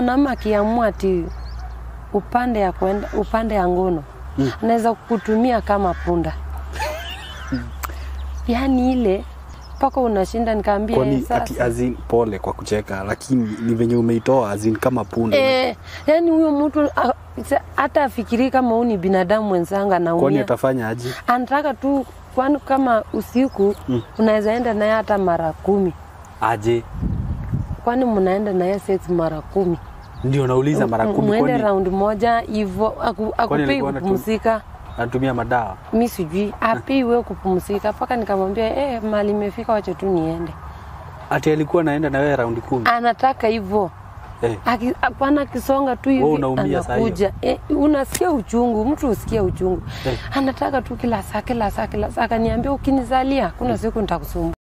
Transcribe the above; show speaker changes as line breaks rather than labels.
mwanaume akiamua ati upande ya kwenda upande ya ngono mm. anaweza kukutumia kama punda yaani ile mpaka unashinda nikaambia
kwani
"Eh,
ati
sasa
azin pole kwa kucheka lakini ni venye umeitoa azin kama punda
Eh, yani huyo mtu ah, sa- hata afikirii kama huu ni binadamu mwenzangu
kwani
anaumia,
atafanya aje
anataka tu, kwani kama usiku
Mm.
unaweza enda naye hata mara kumi,
aje
kwani mnaenda naye sex mara kumi,
ndio nauliza mara
M-
kumi
mwende
kwani
round moja hivyo, aku- akupei
alikuwa anatu-
kupumzika
anatumia madawa
mi sijui apei wewe kupumzika, mpaka nikamwambia eh, mali imefika, wacha tu niende.
ati alikuwa naenda na wewe raundi kumi
Anataka hivyo
eh.
Aki- hapana akisonga tu hivi
Wewe unaumia saa hiyo?
anakuja eh, unasikia uchungu mtu usikia uchungu
Eh.
anataka tu kila saa kila saa kila saa akaniambia ukinizalia kuna siku nitakusumbua